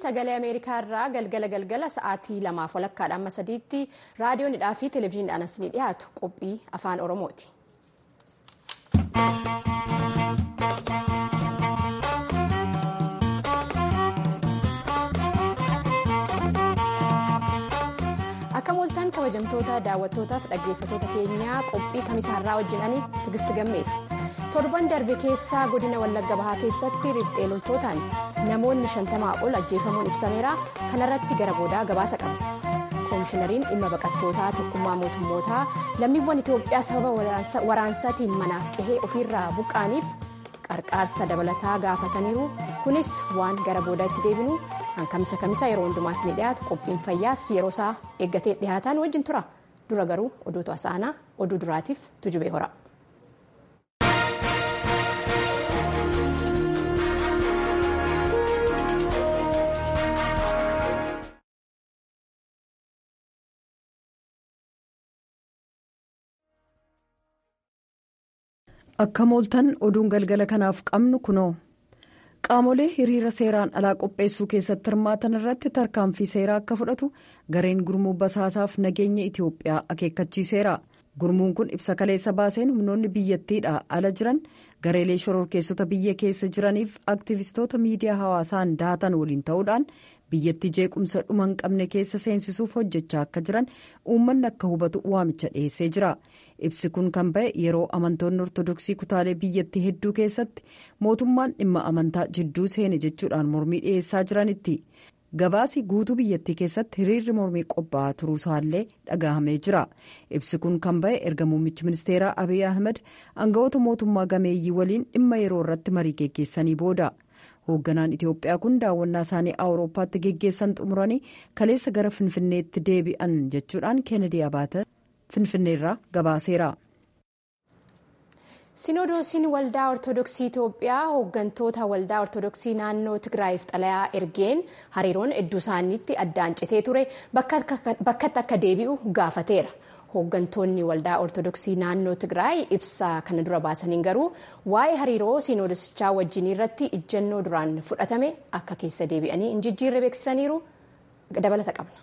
sagalee ameerikaa irraa galgala galgala sa'aatii lamaaf walakkaadha amma sadiitti raadiyoonidhaa fi televezyiiniidhaan as ni dhiyaatu qophii afaan oromooti. akka mooltaan kabajamtoota daawwattootaaf dhaggeeffatoota keenyaa qophii kamisaarraa wajjinanii tigisti gammeef torban darbe keessaa godina wallagga bahaa keessatti riphxee loltootaan namoonni shantamaa ol ajjeefamuun ibsameera kanarratti gara boodaa gabaasa qaba koomishinariin dhimma baqattootaa tokkummaa mootummootaa lammiiwwan itoophiyaa sababa waraansaatiin manaaf qehee ofiirraa buqqaaniif qarqaarsa dabalataa gaafataniiru kunis waan gara boodaa itti deebinu hankamisa kamisa yeroo hundumaas ni dhiyaatu qophiin fayyaas yeroo isaa eeggatee dhiyaataan wajjin tura dura garuu oduutu asaanaa oduu duraatiif tujubee hora. akka mooltan oduun galgala kanaaf qabnu kunoo qaamolee hiriira seeraan alaa qopheessuu keessatti hirmaatan irratti tarkaanfii seeraa akka fudhatu gareen gurmuu basaasaaf nageenya itiyoophiyaa akeekkachiiseera gurmuun kun ibsa kaleessa baaseen humnoonni biyyattiidha ala jiran gareelee shororkeessota biyya keessa jiraniif aktivistoota miidiyaa hawaasaan daatan waliin ta'uudhaan biyyattii jeequmsa dhuma hin qabne keessa seensisuuf hojjechaa akka jiran uummanni akka hubatu waamicha dhiyeessee jira. ibsi kun kan ba'e yeroo amantoonni ortodoksii kutaalee biyyattii hedduu keessatti mootummaan dhimma amantaa jidduu seene jechuudhaan mormii dhiyeessaa jiranitti gabaasi guutuu biyyattii keessatti hiriirri mormii qophaa'aa turuusaallee dhagahamee jira ibsi kun kan ba'e erga muummichi ministeeraa abiy ahmed aangawoota mootummaa gameeyyii waliin dhimma yeroo irratti marii geggeessanii booda. hoogganaan itiyoophiyaa kun daawwannaa isaanii awurooppaatti geggeessan xumuranii kaleessa gara finfinneetti deebi'an jechuudhaan keenedi abaata. finfinneerraa gabaaseera. sinodoosiin waldaa ortodoksii itiyoophiyaa hooggantoota waldaa ortodoksii naannoo tigraayiif xalayaa ergeen hariiroon hedduu isaaniitti addaan citee ture bakkatti akka deebi'u gaafateera hooggantoonni waldaa ortodoksii naannoo tigraay ibsaa kana dura baasaniin garuu waa'ee hariiroo sinodosichaa wajjin irratti ijjannoo duraan fudhatame akka keessa deebi'anii hin jijjiirre beeksisaniiru dabalata qabna.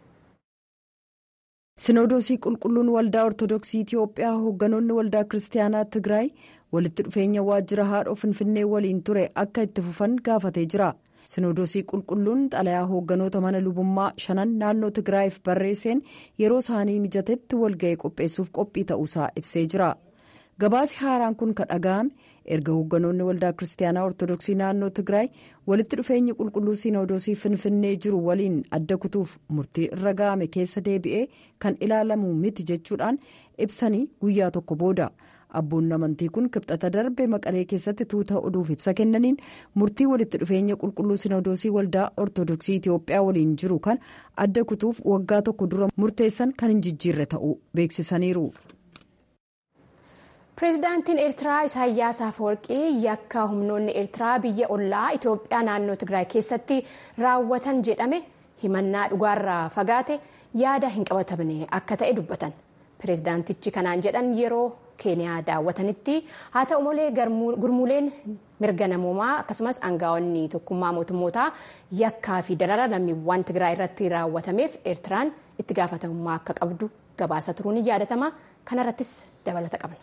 sinodoosii qulqulluun waldaa ortodoksii itiyoophiyaa hoogganoonni waldaa kiristaanaa tigraay walitti dhufeenya waajjira haadhoo finfinnee waliin ture akka itti fufan gaafatee jira sinodoosii qulqulluun xalayaa hoogganoota mana lubummaa shanan naannoo tigraayiif barreesseen yeroo isaanii mijatetti walga'ee qopheessuuf qophii ta'uusaa ibsee jira gabaasi haaraan kun kan dhaga'ame erga hoogganoonni waldaa kiristaanaa ortodoksii naannoo tigraay walitti dhufeenyi qulqulluu sinodoosii finfinnee jiru waliin adda kutuuf murtii irra ga'ame keessa deebi'ee kan ilaalamu miti jechuudhaan ibsanii guyyaa tokko booda abboonni amantii kun kibxata darbe maqalee keessatti tuuta oduuf ibsa kennaniin murtii walitti dhufeenya qulqulluu sinodoosii waldaa ortodoksii itiyoophiyaa waliin jiru kan adda kutuuf waggaa tokko dura murteessan kan hin jijjiirre ta'uu beeksisaniiru. pireezidaantiin eertiraa isaayyaas afawarqii yakka humnoonni eertiraa biyya ollaa itiyoophiyaa naannoo tigraay keessatti raawwatan jedhame himannaa dhugaarraa fagaate yaada hin qabatamne akka ta'e dubbatan pireezidaantichi kanaan jedhan yeroo keeniyaa daawwatanitti haa ta'u malee gurmuuleen mirga namoomaa akkasumas aangaa'onni tokkummaa mootummootaa yakkaa fi darara lammiiwwan tigraay irratti raawwatameef eertiraan itti gaafatamummaa akka qabdu gabaasa turuun ni yaadatama kanarrattis dabalata qabna.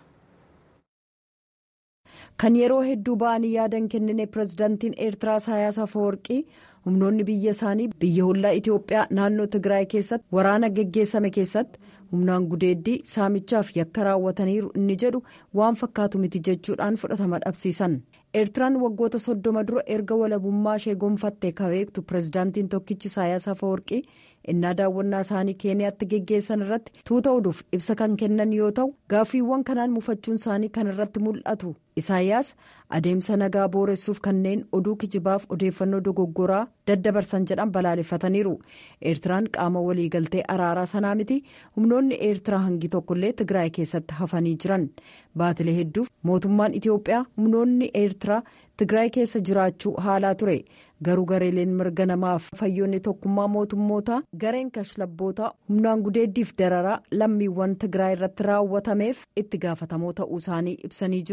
kan yeroo hedduu ba'anii yaadan kennine pireezidaantiin eertiraa isaayyaas afawarqii humnoonni biyya isaanii biyya hollaa itiyoophiyaa naannoo tigraay keessatti waraana geggeessame keessatti humnaan gudeeddii saamichaaf yakka raawwataniiru inni jedhu waan fakkaatu miti jechuudhaan fudhatama dhabsiisan eertiraan waggoota soddoma dura erga walabummaa ishee gonfattee kabeektu pireezidaantiin tokkichi isaayyaas afawarqii innaa daawwannaa isaanii keeniyaatti geggeessan irratti tuuta oduuf ibsa kan kennan yoo ta'u gaaffiiwwan kanaan mufachuun isaanii kan irratti mul'atu isaayyaas adeemsa nagaa booressuuf kanneen oduu kijibaaf odeeffannoo dogoggoraa daddabarsan jedhan balaaleffataniiru eertiraan qaama waliigaltee araaraa sanaa miti humnoonni eertiraa hangi tokkollee tigraay keessatti hafanii jiran baatilee hedduuf mootummaan itiyoophiyaa humnoonni eertiraa tigraay keessa jiraachuu haalaa ture garuu gareeleen mirga namaaf fayyoonni tokkummaa mootummootaa gareen kashlabbootaa humnaan gudeeddiif dararaa lammiiwwan tigraay irratti raawwatameef itti gaafatamoo ta'uu isaanii ibsanii jiru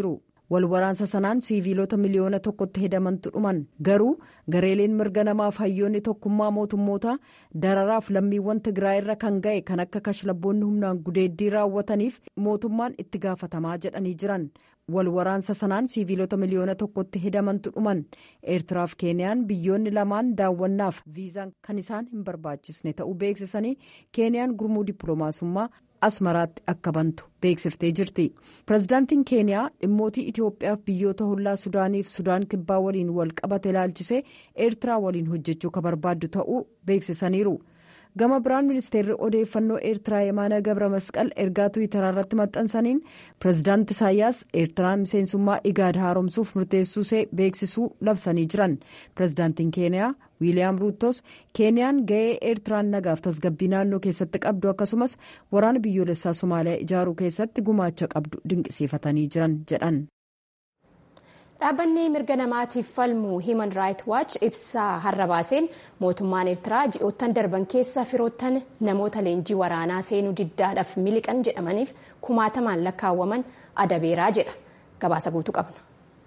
wal waraansa sanaan siiviilota miliyoona tokkotti hedamantu dhuman garuu gareeleen mirga namaaf hayyoonni tokkummaa mootummootaa dararaaf lammiiwwan tigraay irra kan ga'e kan akka kashlabboonni humnaan gudeeddii raawwataniif mootummaan itti gaafatamaa jedhanii jiran wal waraansa sanaan siiviilota miliyoona tokkotti hedamantu dhuman eertiraaf keeniyaan biyyoonni lamaan daawwannaaf viizaan kan isaan hin barbaachisne ta'uu beeksisanii keeniyaan gurmuu dippiloomaasummaa asmaraatti akka bantu beeksiftee jirti pirezidaantiin keeniyaa dhimmootii itiyoophiyaaf biyyoota hollaa sudaaniif sudaan kibbaa waliin wal qabate ilaalchisee eertiraa waliin hojjechuu ka barbaaddu ta'uu beeksisaniiru gama biraan ministeerri odeeffannoo eertiraa yemaana gabra masqal ergaa tuwitaraa irratti maxxansaniin pirezidaanti isaayyaas eertiraan miseensummaa igaad haaromsuuf murteessuusee beeksisuu labsanii jiran pirezidaantiin keeniyaa wiiliyaam ruutos keeniyaan ga'ee eertiraan nagaaf tasgabbii naannoo keessatti qabdu akkasumas waraana biyyoolessaa somaaliyaa ijaaruu keessatti gumaacha qabdu dinqisiifatanii jiran jedhan. dhaabbanni mirga namaatiif falmu himan raayit waach ibsaa har'a baaseen mootummaan eertiraa ji'oottan darban keessa firoottan namoota leenjii waraanaa seenuu diddaadhaaf miliqan jedhamaniif kumaatamaan lakkaawwaman adabeeraa jedha gabaasa guutuu qabna.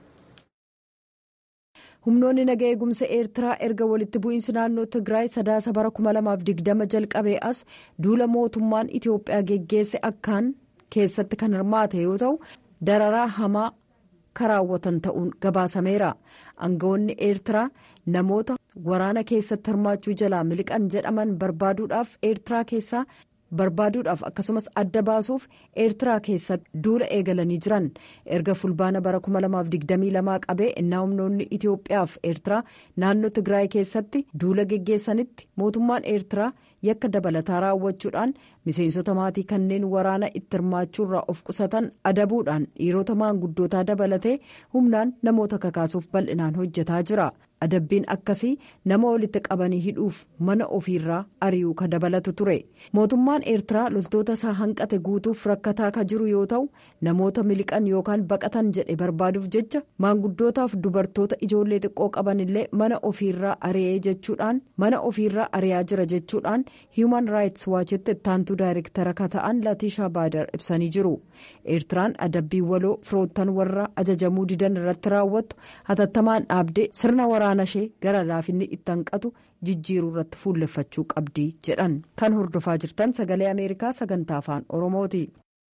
humnoonni naga eegumsa eertiraa erga walitti bu'iinsi naannoo tigraay sadaasa bara 2020 jalqabee as duula mootummaan itiyoophiyaa geggeesse akkaan keessatti kan hirmaate yoo ta'u dararaa hamaa karaawwatan ta'uun gabaasameera aangawoonni eertiraa namoota waraana keessatti hirmaachuu jalaa miliqan jedhaman barbaaduudhaaf eertiraa keessaa barbaaduudhaaf akkasumas adda baasuuf eertiraa keessatti duula eegalanii jiran erga fulbaana bara 2022 qabee innaa humnoonni itiyoophiyaaf eertiraa naannoo tigraay keessatti duula geggeessanitti mootummaan eertiraa yakka dabalataa raawwachuudhaan miseensota maatii kanneen waraana itti hirmaachuurraa of qusatan adabuudhaan dhiirota maanguddootaa dabalatee humnaan namoota kakaasuuf bal'inaan hojjetaa jira adabbiin akkasii nama walitti qabanii hidhuuf mana ofiirraa ari'uu ka dabalatu ture mootummaan eertiraa loltoota isaa hanqate guutuuf rakkataa ka jiru yoo ta'u namoota miliqan yookaan baqatan jedhe barbaaduuf jecha maanguddootaaf dubartoota ijoollee xiqqoo qaban illee mana ofiirraa ari'ee jechuudhaan mana ofiirraa ari'aa jira jechuudhaan hiiman raayits waachitti ittaantuu daayirektara ka ta'an latiishaa baadar ibsanii jiru eertiraan adabbii waloo firoottan warra ajajamuu didan irratti raawwattu hatattamaan dhaabdee sirna waraana ishee gara laafinni itti hanqatu jijjiiruu irratti fuulleffachuu qabdi jedhan kan hordofaa jirtan sagalee ameerikaa sagantaa afaan oromooti.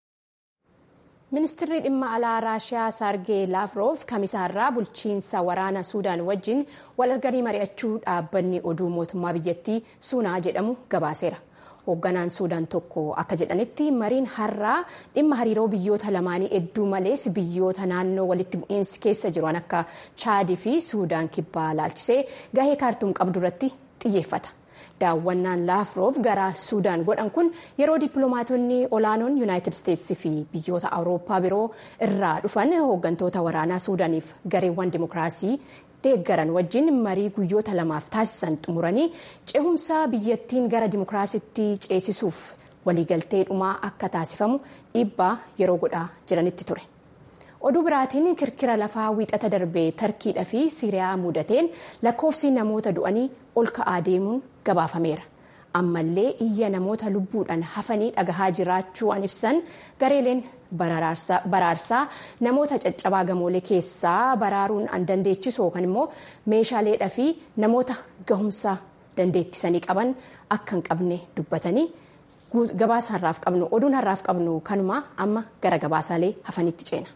ministirri dhimma alaa raashiyaa saargee laafroof kamisaarraa bulchiinsa waraana suudaan wajjin wal arganii mari'achuu dhaabbanni oduu mootummaa biyyattii suunaa jedhamu gabaaseera. hoogganaan suudaan tokko akka jedhanitti mariin har'aa dhimma hariiroo biyyoota lamaanii hedduu malees biyyoota naannoo walitti bu'iinsi keessa jiran akka chaadii fi suudaan kibbaa laalchisee gahee kaartuum qabdu irratti xiyyeeffata. daawwannaan laafroof gara suudaan godhan kun yeroo dippiloomaatonni olaanoon yuunaayitid isteetsi fi biyyoota awurooppaa biroo irraa dhufan hooggantoota waraanaa suudaaniif gareewwan dimokiraasii deeggaran wajjin marii guyyoota lamaaf taasisan xumuranii cehumsa biyyattiin gara dimokiraasitti ceesisuuf waliigaltee dhumaa akka taasifamu dhiibbaa yeroo godhaa jiranitti ture. oduu biraatiin kirkira lafaa wiixata darbee tarkiidhaa fi siiriyaa mudateen lakkoofsi namoota du'anii ol ka'aa deemuun gabaafameera ammallee iyya namoota lubbuudhaan hafanii dhagahaa jiraachuu an ibsan gareeleen baraarsaa namoota caccabaa gamoolee keessaa baraaruun an dandeechisu yookaan immoo meeshaaleedhaa fi namoota gahumsa dandeettisanii qaban akka hin qabne dubbatanii gabaasa har'aaf qabnu oduun har'aaf qabnu kanuma amma gara gabaasaalee hafanitti ceena.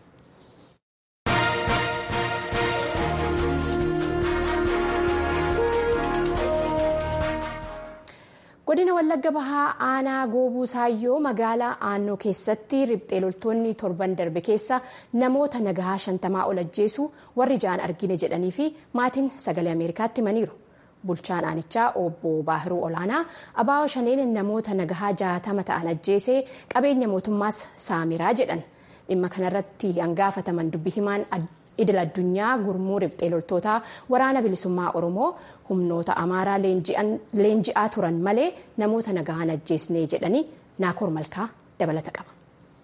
godina wallagga bahaa aanaa goobuu saayyoo magaalaa aannoo keessatti riphxee loltoonni torban darbe keessa namoota nagahaa shantamaa ol ajjeesu warri ja'an argine jedhanii fi maatiin sagalee ameerikaatti himaniiru bulchaan aanichaa obbo baahiruu olaanaa abaa'oo shaneen namoota nagahaa jaatama ta'an ajjeesee qabeenya mootummaas saamiraa jedhan dhimma kanarratti hangaafataman dubbi himaan idil addunyaa gurmuu riphxee loltootaa waraana bilisummaa oromoo humnoota amaaraa leenji'aa turan malee namoota nagahaan ajjeesnee jedhanii naakoor malkaa dabalata qaba.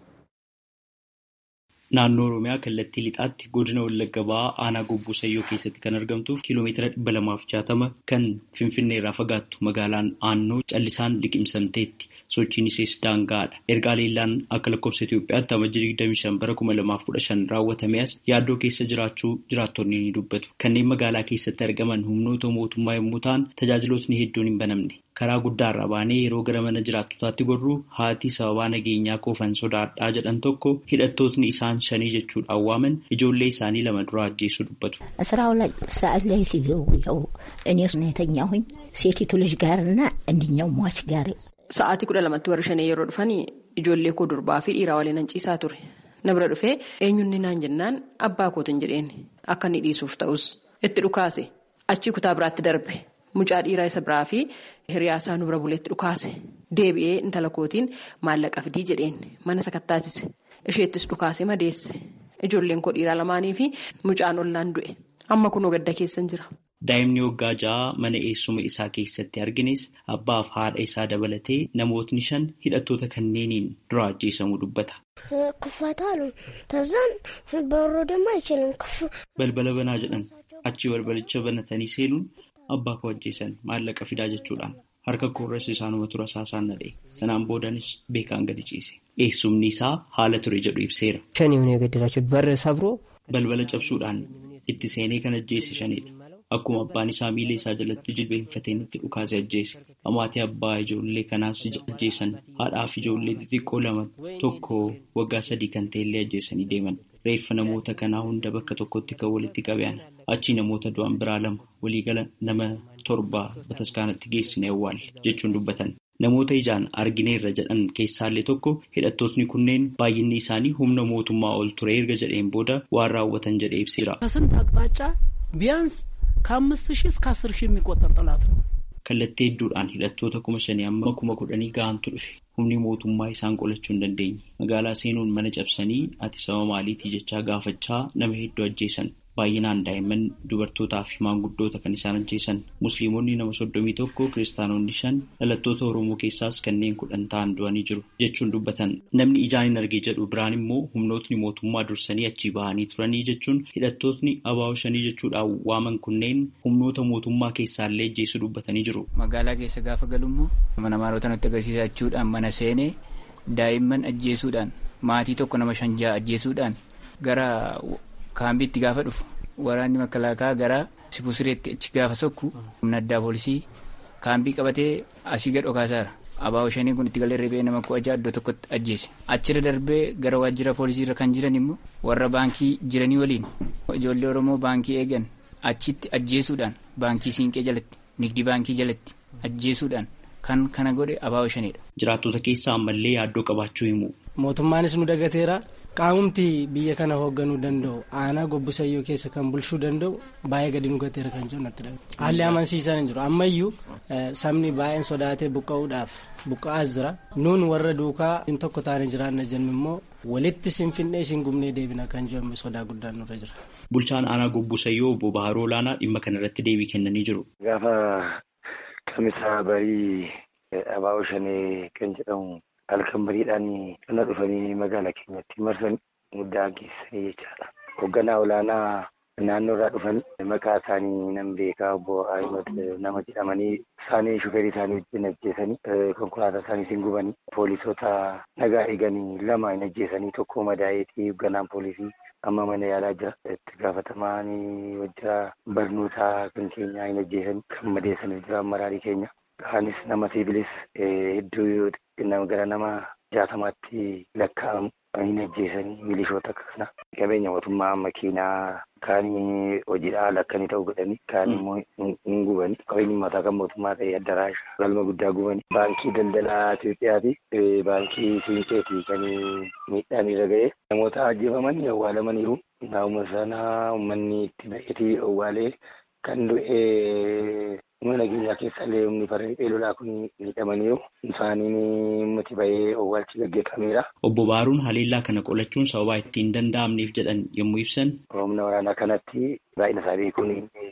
Naannoo Oromiyaa kallattii lixaatti godina Wallagga Bahaa aanaa Gobbuu Sayyoo keessatti kan argamtuuf kiiloomeetira dhibba lamaaf jaatama kan Finfinnee irraa fagaattu magaalaan Aannoo callisaan liqimsamteetti. Sochiin ishees daangaadha. Ergaa leellaan akka lakkoofsa Itoophiyaatti amajjii 25 bara 2015 raawwatame as yaaddoo keessa jiraachuu jiraattonni ni dubbatu. Kanneen magaalaa keessatti argaman humnoota mootummaa yommuu ta'an tajaajilootni hedduun hin banamne. Karaa guddaarra baanee yeroo gara mana jiraattotaatti gorru haati sababaa nageenyaa koofan sodaadhaa jedhan tokko hidhattootni isaan shanii jechuudhaan waaman ijoollee isaanii lama dura ajjeessu dubbatu. ስራው ላይ ሰዓት ላይ ሲገቡ ያው እኔ የተኛሁኝ ሴቲቱ ልጅ ጋርና እንድኛው ሟች ጋር Sa'aatii kudha lamatti warri shanii yeroo dhufanii ijoollee koo durbaa fi dhiiraa waliin ciisaa ture. Na bira dhufee eenyuun naan jennaan abbaa kootiin jedheen akka inni dhiisuuf ta'us itti dhukaase achii kutaa biraatti darbe mucaa dhiiraa isa biraa fi hiriyaasaa nu bira buleetti dhukaase deebi'ee intala kootiin maallaqa fidii jedheen mana sakattaatise isheettis dhukaase madeesse ijoolleen koo dhiiraa lamaanii fi mucaan ollaan du'e amma kunoo gadda keessan jira. Daa'imni waggaa ja'a mana eessuma isaa keessatti argines abbaaf haadha isaa dabalatee namootni shan hidhattoota kanneeniin dura ajjeesamuu dubbata. ክፈታሉ ተዛን በሩ ደግሞ አይችልም ክፍ Balbala banaa jedhan achi balbalicha banatanii seenuun abbaa koo ajjeesan maallaqa fidaa jechuudhaan harka koorras isaanuma tura saasaan nadhee sanaan boodanis beekaan gadi ciise. Eessumni isaa haala ture jedhu ibseera. ሸኔ የሆነ የገደላቸው በር ሰብሮ Balbala cabsuudhaan itti seenee kan ajjeese shanidha. Akkuma abbaan isaa miila isaa jalatti jilbeenfateen itti dhukaase ajjeese. Amaatii abbaa ijoollee kanaas ajjeesan. Haadhaa fi ijoollee xixiqqoo lama tokko waggaa sadii kan ta'ellee ajjeesanii deeman. Reeffa namoota kanaa hunda bakka tokkotti kan walitti qabean. Achii namoota du'an biraa lama waliigala nama torba bataskaanatti geessine awwaalle jechuun dubbatan. Namoota ijaan argineerra jedhan keessaallee tokko hidhattootni kunneen baay'inni isaanii humna mootummaa ol ture erga jedheen booda waan raawwatan jedhee ibseera. ከስንት አቅጣጫ ቢያንስ ከአምስት ሺህ እስከ አስር ሺህ የሚቆጠር ጠላት ነው። Kallattii hedduudhaan hidhattoota kuma shanii amma kuma kudhanii gahantu dhufe. Humni mootummaa isaan qolachuu hin dandeenye. Magaalaa seenuun mana cabsanii ati sababa maaliitii jechaa gaafachaa nama hedduu ajjeesan. Baay'inaan daa'imman dubartootaa fi maanguddoota kan isaan ajjeesan. Musliimonni nama soddomii tokko kiristaanonni shan dhalattoota Oromoo keessaas kanneen kudhan ta'an du'anii jiru jechuun dubbatan. Namni ijaan hin arge jedhu biraan immoo humnootni mootummaa dursanii achii bahanii turanii jechuun hidhattootni abaaboo shanii jechuudhaan waaman kunneen humnoota mootummaa keessaallee ajjeessu dubbatanii jiru. Magaalaa keessa gaafa galummoo mana maalota nutti agarsiisa jechuudhaan mana seenee daa'imman ajjeesuudhaan maatii tokko nama shan ja'a ajjeesuudhaan gara kaambiitti gaafa dhufu waraanni makalaakaa gara sibusireetti achi gaafa sokku humna addaa poolisii kaambii qabatee asii gad dhokaasaara. Abaaboo shanii kun itti galee reebee nama kudha ja'a iddoo tokkotti ajjeese. Achirra darbee gara waajjira poolisiirra kan jiran immoo warra baankii jiranii waliin ijoollee Oromoo baankii eegan achitti ajjeesuudhaan baankii siinqee jalatti nigdi baankii jalatti ajjeesuudhaan kan kana godhe abaaboo shaniidha. Jiraattota keessaa ammallee yaaddoo qabaachuu himu. mootummaanis nu dagateera qaamumti biyya kana hoogganuu danda'u aanaa gobbusayyoo keessa kan bulchuu danda'u baay'ee gadi nu gateera kan jiru natti dhagahama haalli amansiisaan hin jiru ammayyuu sabni baay'een sodaatee buqqa'uudhaaf buqqa'aas jira nuun warra duukaa in tokko taane jiraanna jennu immoo walitti sinfinnee isin gumnee deebina kan jedhamu sodaa guddaan nurra jira. Bulchaan aanaa gobbusayyoo obbo Baharoo Olaanaa dhimma kanarratti deebii kennanii jiru. Gaafa kamisaa barii abaaboo shanee kan jedhamu halkan bariidhaan kana dhufanii magaalaa keenyatti marsan muddaa geessanii jechaadha. Hoogganaa olaanaa naannoo irraa dhufan maqaa isaanii nan beekaa obbo Ahimad nama jedhamanii isaanii shuferii isaanii wajjin ajjeesanii konkolaataa isaanii hin gubanii poolisoota nagaa eeganii lama hin ajjeesanii tokko madaa'eetii hoogganaan poolisii amma mana yaalaa jira itti gaafatamaan wajjira barnootaa kan keenyaa hin ajjeesan kan madeessanii jira maraarii keenya. Kaanis nama siivilis hedduu gara nama jaatamaatti lakkaa'amu hin ajjeesanii milishoota kana qabeenya mootummaa makiinaa kaanii hojiidhaa lakkanii ta'uu godhanii kaan immoo hin gubanii qabeenyi mataa kan mootummaa ta'e addaraasha galma guddaa gubanii baankii daldalaa Itoophiyaa fi baankii siinqeetii kan miidhaan irra ga'e namoota ajjeefaman awwaalamaniiru naannoo sana uummanni itti ba'eetii awwaalee kan du'e humna nageenyaa keessallee humni farreen lolaa kun miidhamaniiru isaaniin ummati bahee owwaalchi gaggeeffameera. Obbo Baaruun haleellaa kana qolachuun sababaa itti hin danda'amneef jedhan yommuu ibsan. Humna waraanaa kanatti baay'ina isaa beekuun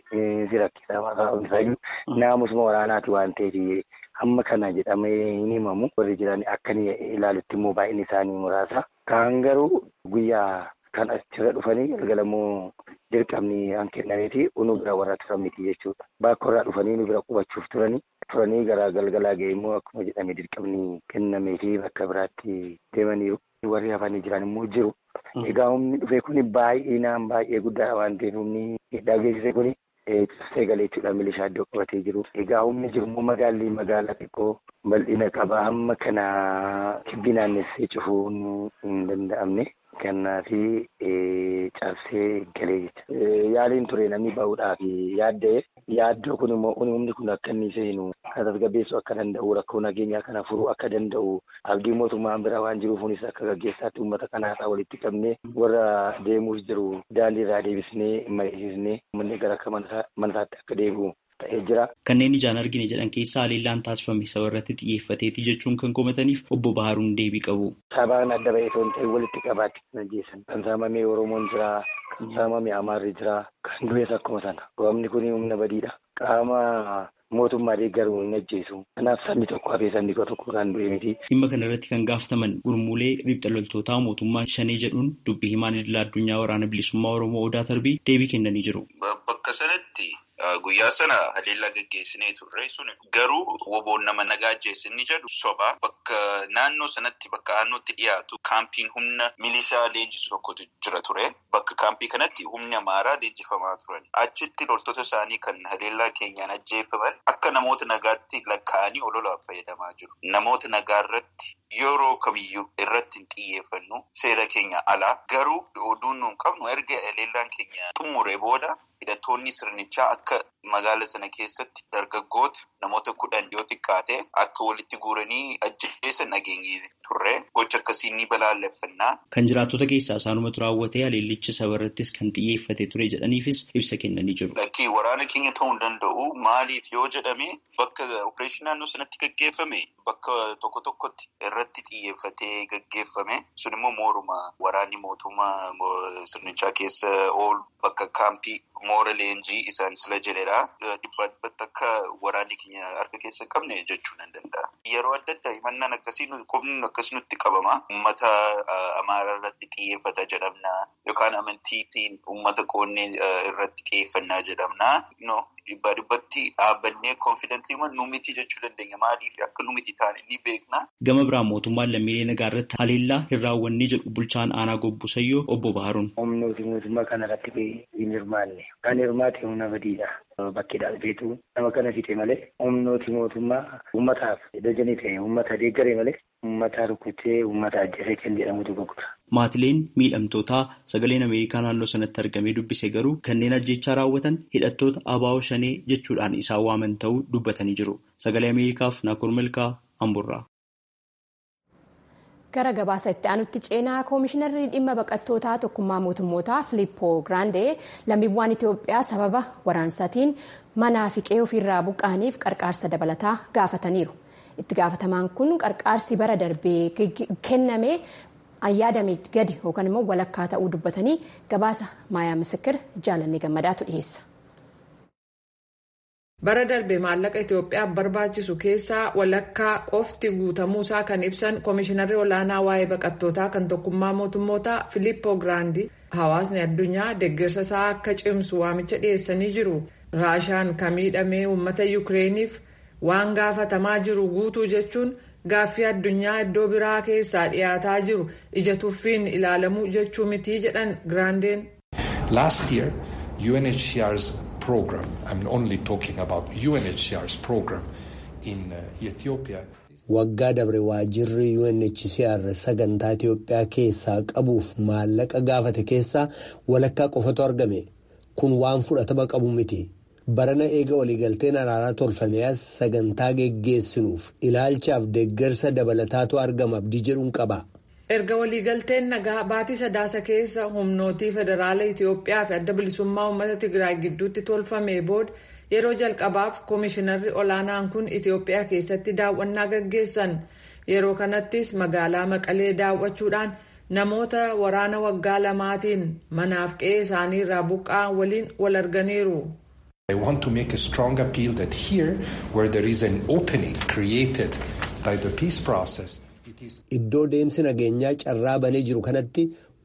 si rakkisa maqaan isaa naamusuma waraanaati waan ta'eef hamma kana jedhamee hin himamu warri jiran akka ilaalutti immoo baay'inni isaanii muraasa. Kaan garuu guyyaa kan achirra dhufanii galgalammoo dirqamni an kennameeti unu bira warra turan miti jechuudha. Bakka irraa dhufanii nu bira qubachuuf turanii turanii gara galgalaa ga'e immoo akkuma jedhame dirqamni kennameefi bakka biraatti deemaniiru. Warri hafanii jiran immoo jiru. Egaa humni dhufe kuni baay'inaan baay'ee guddaadha waan ta'eef humni hidhaa geessise kuni cabsee galee jechuudha milishaa iddoo qabatee jiru. Egaa humni jiru immoo magaalli magaalaa xiqqoo bal'ina qaba amma kana kibbi naannessee cufuun hin danda'amne. Kannaafi cabsee galee jecha. Yaaliin ture namni bahuudhaaf yaadda'e. Yaaddoo kun immoo humni kun akka inni seenu kan tasgabbeessuu akka danda'u rakkoo nageenyaa kana furuu akka danda'u abdii mootummaan bira waan jiruufunis akka gaggeessaatti uummata kanaasaa walitti qabnee warra deemuus jiru daandii irraa deebisnee mariisisnee uummanni gara akka manasaatti akka deebi'u. Kanneen ijaan argine jedhan keessaa haleellaan taasifame saba irratti xiyyeeffateeti jechuun kan komataniif obbo Baharuun deebii qabu. Sabaan adda ba'ee osoo hin ta'in walitti qabaatti kan ajjeesan. Kan saamame Oromoon jira, kan saamame Amaarri jira, kan du'es akkuma sana. Roobni kun humna badiidha. Qaama mootummaa deeggaruu hin ajjeesu. Kanaaf sabni tokko hafee sabni tokko kan du'e miti. Dhimma kana irratti kan gaafataman gurmuulee riphxa loltootaa mootummaa shanee jedhuun dubbii himaan idil addunyaa waraana bilisummaa Oromoo Odaa Tarbii deebii kennanii jiru. Bakka sanatti guyyaa sana haleellaa gaggeessinee turre sun garuu woboon nama nagaa ajjeessinni jedhu soba bakka naannoo sanatti bakka naannootti dhiyaatu kaampiin humna milishaa leenjisu tokkotu jira ture bakka kaampii kanatti humni amaaraa leenjifamaa turan achitti loltoota isaanii kan haleellaa keenyaan ajjeefaman akka namoota nagaatti lakkaa'anii ololaaf fayyadamaa jiru namoota nagaa irratti yeroo kamiyyuu irratti hin xiyyeeffannu seera keenya alaa garuu oduun nuun qabnu erga haleellaan keenya xumure booda hidhattoonni sirnichaa akka magaala sana keessatti dargaggoota namoota kudhan yoo xiqqaate akka walitti guuranii ajjeesan dhageenye turre gocha akkasii ni balaaleffannaa. Kan jiraattota keessaa isaanumatu raawwatee haleellichi saba irrattis kan xiyyeeffate ture jedhaniifis ibsa kennanii jiru. Lakkii waraana keenya ta'uu hin danda'u maaliif yoo jedhame bakka opereeshinii naannoo sanatti gaggeeffame bakka tokko tokkotti irratti xiyyeeffatee gaggeeffame sun immoo mooruma waraanni mootummaa sirnichaa keessa oolu bakka kaampii moora leenjii isaan sila jedhedha. Dhibbaa dhibbatti akka waraanni keenya harka keessa hin qabne jechuu nan danda'a. Yeroo adda addaa himannaan akkasii qubni akkasii nutti qabama. Uummata amaaraa irratti xiyyeeffata jedhamna yookaan amantiitiin uummata qoonnee irratti xiyyeeffannaa jedhamna. Dhibbaa dhibbatti dhaabbannee konfidentii nu miti jechuu dandeenya. Maaliif akka nu miti taane ni beekna. Gama biraan mootummaan lammiilee nagaa irratti haleellaa hin raawwanne jedhu bulchaan aanaa gobbusayyoo obbo Baharuun. Humnooti mootummaa kana irratti hin hirmaanne. Kan hirmaate humna badiidha. Bakkeedhaa dhufeetu nama kana fixe malee humnooti mootummaa uummataaf dajanii ta'e uummata deeggaree malee uummata rukutee uummata ajjeesee kan jedhamutu gurgura. Maatileen miidhamtootaa sagaleen Ameerikaa naannoo sanatti argamee dubbise garuu kanneen ajjechaa raawwatan hidhattoota abaa'oo shanee jechuudhaan isaan waaman ta'uu dubbatanii jiru. Sagalee Ameerikaaf Naakur Milkaa Amburraa. gara gabaasa itti aanutti ceenaa koomishinarri dhimma baqattootaa tokkummaa mootummootaa filippoo giraandee lammiiwwan itiyoophiyaa sababa waraansaatiin manaa fi qe'ee ofiirraa buqqaaniif qarqaarsa dabalataa gaafataniiru itti gaafatamaan kun qarqaarsi bara darbee kenname ayyaadame gadi yookaan immoo walakkaa ta'uu dubbatanii gabaasa maayaa misikir jaalannee gammadaatu dhiyeessa. bara darbe maallaqa itiyoophiyaaf barbaachisu keessaa walakkaa qofti guutamuusaa kan ibsan koomishinarri olaanaa waa'ee baqattootaa kan tokkummaa mootummootaa filippoo giraandi hawaasni addunyaa deeggarsa isaa akka cimsu waamicha dhiyeessanii jiru raashaan kan miidhamee uummata yukireeniif waan gaafatamaa jiru guutuu jechuun gaaffii addunyaa iddoo biraa keessaa dhiyaataa jiru ija tuffiin ilaalamuu jechuu mitii jedhan giraandeen. Last year, UNHCR's program, I'm only talking about UNHCR's program in uh, Ethiopia. Waggaa dabre waajirri UNHCR sagantaa Itiyoophiyaa keessaa qabuuf maallaqa gaafate keessaa walakkaa qofatu argame. Kun waan fudhatama qabu miti. Barana eega waliigalteen araaraa tolfame as sagantaa geggeessinuuf ilaalchaaf deeggarsa dabalataatu argama abdii jedhuun qaba. erga waliigalteen nagaa baatii sadaasa keessa humnootii federaala itiyoophiyaa fi adda bilisummaa uummata tigraay gidduutti tolfame booda yeroo jalqabaaf koomishinarri olaanaan kun itiyoophiyaa keessatti daawwannaa gaggeessan yeroo kanattis magaalaa maqalee daawwachuudhaan namoota waraana waggaa lamaatiin manaaf qe'ee isaanii irraa buqqa'an waliin wal arganiiru. I want to make a strong appeal that here where there is an opening created by the peace process. Iddoo deemsi nageenyaa carraa banee jiru kanatti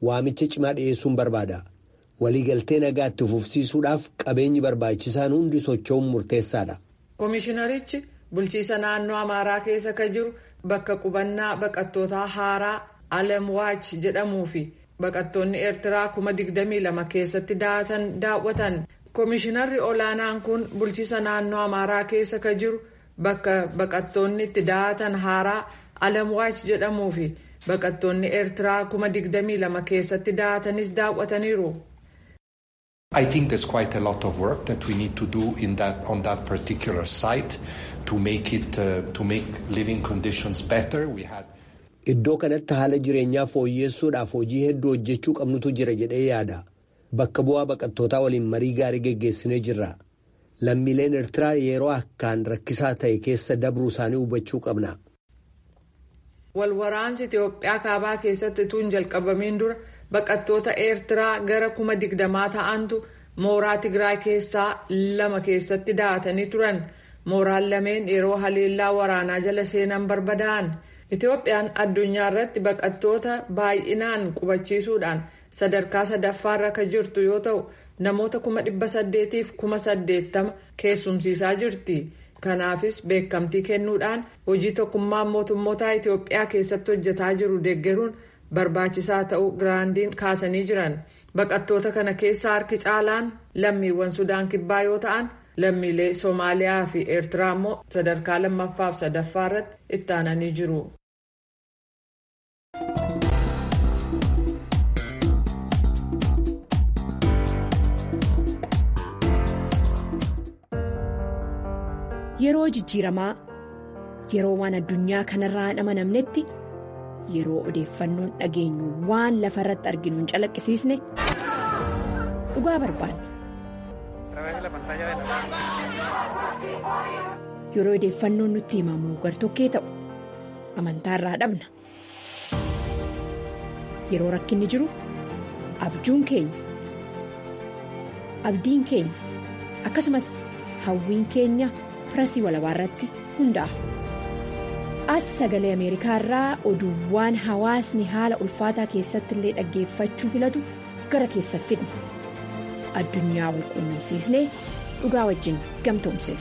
waamicha cimaa dhiyeessuun barbaada. Waliigaltee nagaa itti fufsiisuudhaaf qabeenyi barbaachisaan hundi socho'uun murteessaadha. Komishinarichi bulchiisa naannoo Amaaraa keessa kan jiru bakka qubannaa baqattootaa haaraa Alamwaach jedhamuu fi baqattoonni Eertiraa kuma digdamii lama keessatti daatan daawwatan. Komishinarri olaanaan kun bulchiisa naannoo Amaaraa keessa kan jiru bakka baqattoonni itti daatan haaraa Alamwaach jedhamuu fi baqattoonni Eertiraa kuma digdamii lama keessatti daatanis daawwataniiru. I think there's quite a lot of work that we need to do in that on that particular site to make it uh, to make living conditions better. We had Iddoo kanatti haala jireenyaa fooyyessuudhaaf hojii hedduu hojjechuu qabnutu jira jedhee yaada. Bakka bu'aa baqattootaa waliin marii gaarii geggeessinee jirra. Lammiileen Eertiraa yeroo akkaan rakkisaa ta'e keessa dabruu isaanii hubachuu qabna. Walwaraansi Itoophiyaa kaabaa keessatti utuu hin jalqabamiin dura baqattoota Eertiraa gara kuma digdamaa ta'antu mooraa Tigraay keessaa lama keessatti daatanii turan. Mooraan lameen yeroo haleellaa waraanaa jala seenan barbadaa'an. Itoophiyaan addunyaa irratti baqattoota baay'inaan qubachiisuudhaan sadarkaa sadaffaarra kan jirtu yoo ta'u namoota kuma dhibba saddeetiif kuma saddeettama keessumsiisaa jirti. Kanaafis beekamtii kennuudhaan hojii tokkummaan mootummoota Itoophiyaa keessatti hojjetaa jiru deeggaruun barbaachisaa ta'uu giraandiin kaasanii jiran. Baqattoota kana keessa harki caalaan lammiiwwan Sudaan kibbaa yoo ta'an lammiilee Soomaaliyaa fi Eertiraa immoo sadarkaa lammaffaaf sadaffaa irratti itti aananii jiru. Yeroo jijjiiramaa yeroo waan addunyaa kanarraa hin amanamnetti yeroo odeeffannoon dhageenyu waan lafa irratti arginu hin calaqqisiisne dhugaa barbaanna. Yeroo odeeffannoon nutti himamu gartokkee ta'u amantaarraa dhabna. Yeroo rakkinni jiru abjuun keenya abdiin keenya akkasumas hawwiin keenya. pirasii walabaa irratti hundaa'a. As sagalee Ameerikaa irraa oduuwwan hawaasni haala ulfaataa keessatti illee dhaggeeffachuu filatu gara keessa fidna. Addunyaa wal quunnamsiisnee dhugaa wajjin gamtoomsina.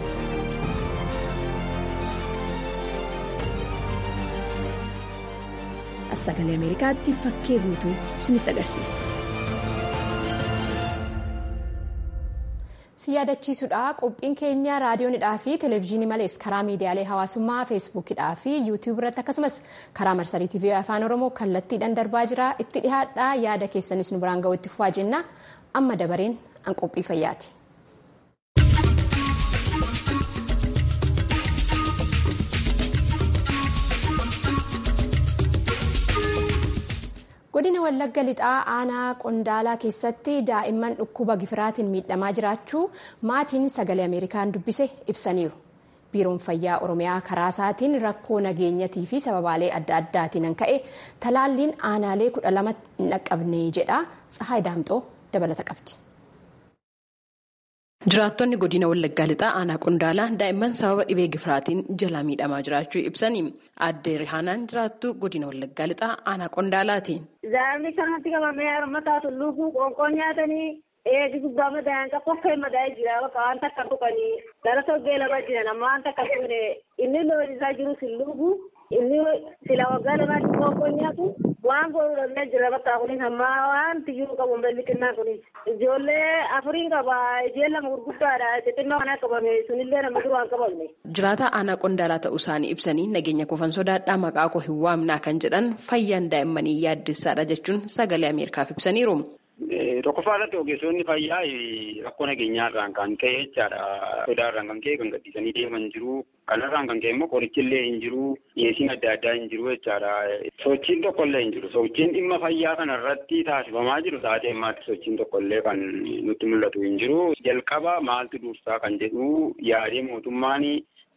As sagalee Ameerikaatti fakkee guutuu isinitti agarsiisa. si yaadachiisudha qophiin keenya raadiyoonidhaa fi televezyiinii malees karaa miidiyaalee hawaasummaa feesbuukidhaa fi yuutiyuub irratti akkasumas karaa marsarii tiivii afaan oromoo kallattiidhaan darbaa jira itti dhihaadhaa yaada keessanis nu biraan ga'u itti fufaa jenna amma dabareen an qophii fayyaati. godina wallagga lixaa aanaa qondaalaa keessatti daa'imman dhukkuba gifiraatiin miidhamaa jiraachuu maatiin sagalee ameerikaan dubbise ibsaniiru biiroon fayyaa oromiyaa karaa isaatiin rakkoo nageenyatii fi sababaalee adda addaatiin ka'e talaalliin aanaalee kudha lama hin dhaqqabne jedha tsahaay daamxoo dabalata qabdi. Jiraattonni godina Wallaggaa Lixaa aanaa Qondaalaa daa'imman sababa dhibee gifiraatiin jala miidhamaa jiraachuu ibsanii aadde Rihaanaan jiraattu godina Wallaggaa Lixaa aanaa Qondaalaati. Daa'imni kanatti qabamee harmataa tulluufuu qoonqoon nyaatanii eegi gubbaa madaa'an qoffee madaa'ee jira bakka waan takka tuqanii gara toggee lama jiran amma waan takka tuqne inni loon isaa jiru silluufuu inni sila waggaa lamaatti qoonqoon nyaatu waan godhudha jira bakka kunis amma waan tiyyuu qabu mbelli xinnaa kunis ijoollee afuriin qaba ijeen lama gurguddaadha xixinnoo kana qabame sunillee nama duraan qabamne. Jiraataa aanaa qondaalaa ta'uu isaanii ibsanii nageenya kofan sodaadhaa maqaa koo hin waamnaa kan jedhan fayyaan daa'immanii yaaddessaadha jechuun sagalee Ameerikaaf ibsaniiru. Tokkoffaa irratti ogeessonni fayyaa rakkoo nageenyaarraan kan ka'e jechaadha. Sodaarraan kan ka'e kan gadhiisanii deeman jiru. Kanarraan kan ka'e immoo qorichillee hin jiru. Dhiyeessiin adda addaa hin jiru jechaadha. Sochiin tokkollee hin jiru. Sochiin dhimma fayyaa kanarratti taasifamaa jiru sa'aatii ammaatti sochiin tokkollee kan nutti mul'atu hin jiru. Jalqaba maaltu dursaa kan jedhu yaadee mootummaan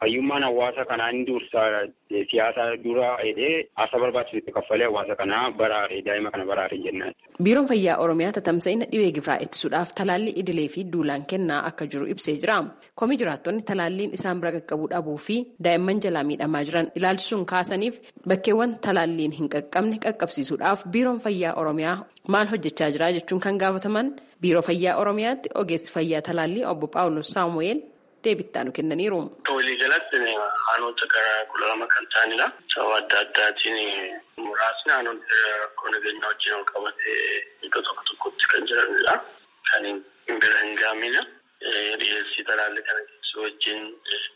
fayyummaan hawaasa kanaa inni dursaa siyaasa dura hidhee asa barbaachisutti kaffalee hawaasa kanaa baraare daa'ima kana baraare jennaan. Biiroon Fayyaa Oromiyaa tatamsa'ina dhibee gifiraa ittisuudhaaf talaallii idilee fi duulaan kennaa akka jiru ibsee jira. Komii jiraattonni talaalliin isaan bira qaqqabuu dhabuu fi daa'imman jalaa miidhamaa jiran ilaalchisuun kaasaniif bakkeewwan talaalliin hin qaqqabne qaqqabsiisuudhaaf Biiroon Fayyaa Oromiyaa maal hojjechaa jira jechuun kan gaafataman Biiroo Fayyaa Oromiyaatti ogeessi fayyaa talaallii obbo Paawulos Saamu'eel deebittaa nu kennaniiru. Walii galatti aanota gara kudha lama kan ta'anidha. Sababa adda addaatiin muraasni aanota rakkoo nageenyaa wajjin wal qabatee iddoo tokko tokkotti kan jiranidha. Kan bira hin gaamina. Dhiyeessii talaallii kana keessi wajjin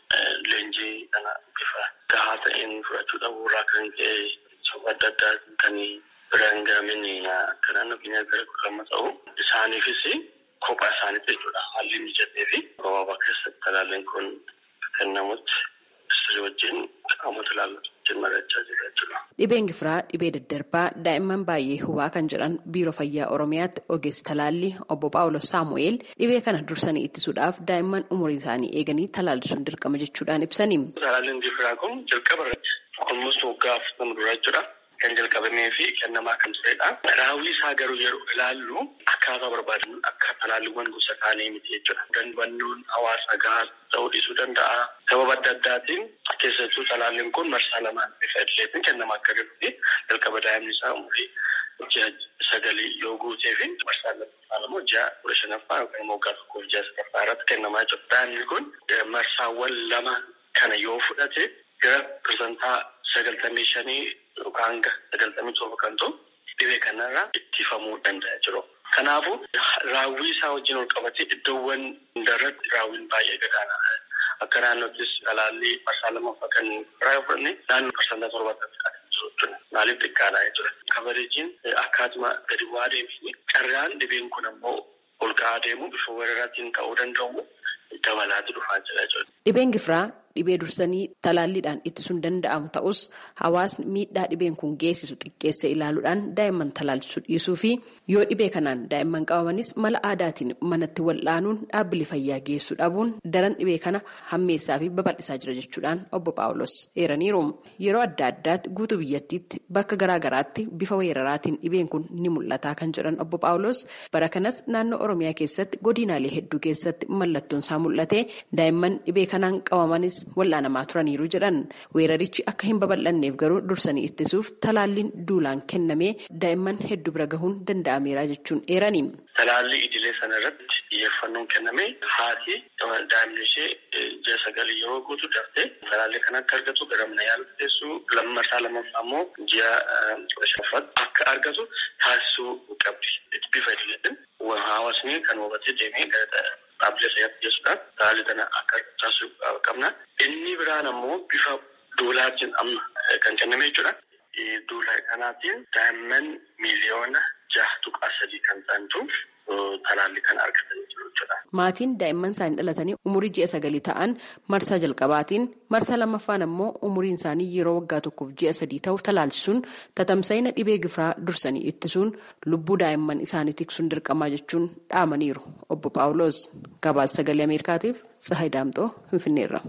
leenjii kana bifa gahaa ta'een fudhachuu dhabuurraa kan ka'e sababa adda addaatiin kan bira hin gaamin akka naannoo keenya gara kudha lama ta'u. Isaaniifis kophaa isaaniitti jechuudha. Haalli mijatee fi gabaabaa keessatti talaalliin kun kennamutti sirrii wajjin qaamota ilaallatu wajjin mari'achaa jira jechuudha. Dhibeen gifiraa dhibee daddarbaa daa'imman baay'ee hubaa kan jedhan biiroo fayyaa oromiyaatti ogeessi talaallii obbo Paawulos Saamu'eel dhibee kana dursanii ittisuudhaaf daa'imman umurii isaanii eeganii talaallisuun dirqama jechuudhaan ibsani. Talaalliin gifiraa kun jalqaba irratti almost waggaa afurtama dura jechuudha. Kan jalqabamee fi kennamaa kan turedha. Raawwii isaa garuu yeroo ilaallu akkaataa barbaadan akka talaalliiwwan gosa kaanii miti jechuudha. Danbannoon hawaasa gahaa ta'uu dhiisuu danda'a. Sababa adda addaatiin keessattuu talaalliin kun marsaa lamaan bifa idileetiin kennamaa akka jirutti jalqaba daa'imni isaa umurii ji'a sagalii yoo guutee fi marsaa lammaffaan immoo ji'a kudha shanaffaa yookaan immoo waggaa tokkoof ji'a sadaffaa irratti kennamaa jiru. Daa'imni kun marsaawwan lama kana yoo fudhate gara pirsantaa sagaltamii shanii yookaan hanga sagaltamii torba kan ta'u dhibee kanarraa ittifamuu danda'a jiru. Kanaafuu raawwii isaa wajjin ol qabatee iddoowwan hundarratti raawwiin baay'ee gadaana. Akka naannoottis talaallii marsaa lammaffaa kan biraa fudhanne naannoo parsantaa torbaatamii kan jiru jechuudha. Maaliif xiqqaadha jechuudha. Kabareejiin akkaatuma gadi bu'aa deemee carraan dhibeen kun ammoo ol ka'aa deemu bifa weeraraatiin ta'uu danda'u dabalaatu dhufaa jira jechuudha. Dhibeen gifiraa dhibee dursanii talaalliidhaan ittisuun danda'amu ta'us hawaasni miidhaa dhibeen kun geessisu xiqqeessee ilaaluudhaan daa'imman talaalchisuu dhiisuu fi yoo dhibee kanaan daa'imman qabamanis mala aadaatiin manatti wal'aanuun dhaabbilee fayyaa geessuu dhabuun daran dhibee kana hammeessaa fi babal'isaa jira jechuudhaan obbo Paawulos eeraniiru. Yeroo adda addaatti guutuu biyyattiitti bakka garaagaraatti bifa weeraraatiin dhibeen kun ni mul'ata kan jedhan obbo Paawulos bara kanas naannoo Oromiyaa keessatti godinaalee hedduu keessatti mallattoon isaa mul'ate daa'imman dhibee kanaan qabamanis wal'aanamaa turaniiru jedhan weerarichi akka hin babal'anneef garuu dursanii ittisuuf talaalliin duulaan kennamee daa'imman hedduu bira gahuun danda'ameera jechuun eerani. Talaallii idilee sana irratti xiyyeeffannoon kenname haati daa'imni ishee ji'a sagalii yeroo guutuu daftee talaallii kana akka argatu gara mana yaalaa teessuu lammaffaa lammaffaa immoo ji'a kudha shanaffaatti akka argatu taasisuu qabdi. Bifa idileetiin hawaasni kan hubatee deemee dhaabbilee fayyaatti geessuudhaan talaallii kana akka taasisuu qabna. Inni biraan ammoo bifa duulaatiin amma kan kenname jechuudha. Duula kanaatiin daa'imman miiliyoona jaha tuqaa sadii kan ta'antu talaallii kana argatanii jiru jechuudha. Maatiin daa'imman isaanii dhalatanii umurii ji'a sagalii ta'an marsaa jalqabaatiin marsaa lammaffaan ammoo umuriin isaanii yeroo waggaa tokkoof ji'a sadii ta'u talaalchisuun tatamsa'ina dhibee gifiraa dursanii ittisuun lubbuu daa'imman isaanii tiksuun dirqamaa jechuun dhaamaniiru. Obbo Paawuloos gabaasa sagalee Ameerikaatiif Tsahayi Daamxoo Finfinneerra.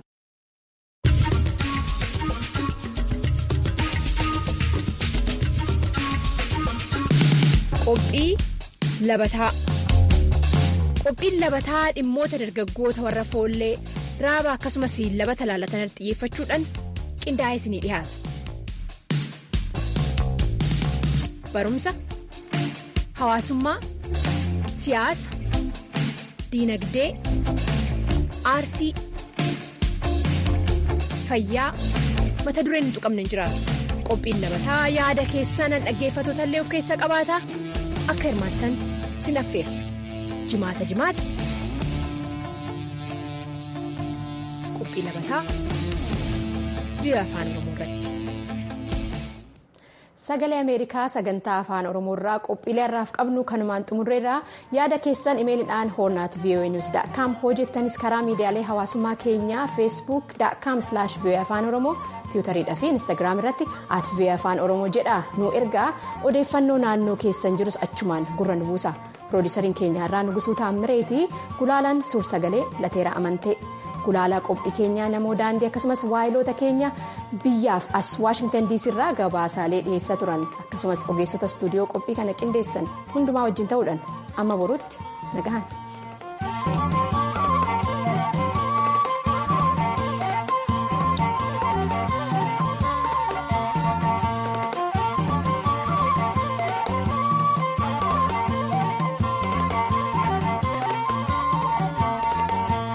Qophii labataa Qophiin labataa dhimmoota dargaggoota warra foollee raaba akkasumas labata laalatan xiyyeeffachuudhaan qindaa'ee isinii dhiyaata. Barumsa, hawaasummaa, siyaasa, diinagdee, aartii, fayyaa mata dureen hin tuqamne hin jiraatu. Qophiin labataa yaada keessan dhaggeeffatoota illee of keessaa qabaata akka hirmaattan sin affeera. Jimaata jimaata. Qophii labataa biyya afaan Oromoo irratti. Sagalee Ameerikaa sagantaa afaan Oromoo irraa qophiilee har'aaf qabnu kanumaan xumurreerraa yaada keessan imeeliidhaan hoornaat voanews.com hojjettanis karaa miidiyaalee hawaasummaa keenyaa feesbuuk.com voa afaan oromoo tiwutariidhaa fi instaagiraam irratti at voa afaan oromoo jedha nu ergaa odeeffannoo naannoo keessan jirus achumaan gurra nu buusa. piroodisariin keenya irraa nugusuu taammireeti gulaalaan suur sagalee lateera amantee gulaalaa qophii keenyaa namoo daandii akkasumas waayiloota keenya biyyaaf as waashingtan diisii irraa gabaasaalee dhiyeessaa turan akkasumas ogeessota istuudiyoo qophii kana qindeessan hundumaa wajjin ta'uudhaan amma borutti nagahan.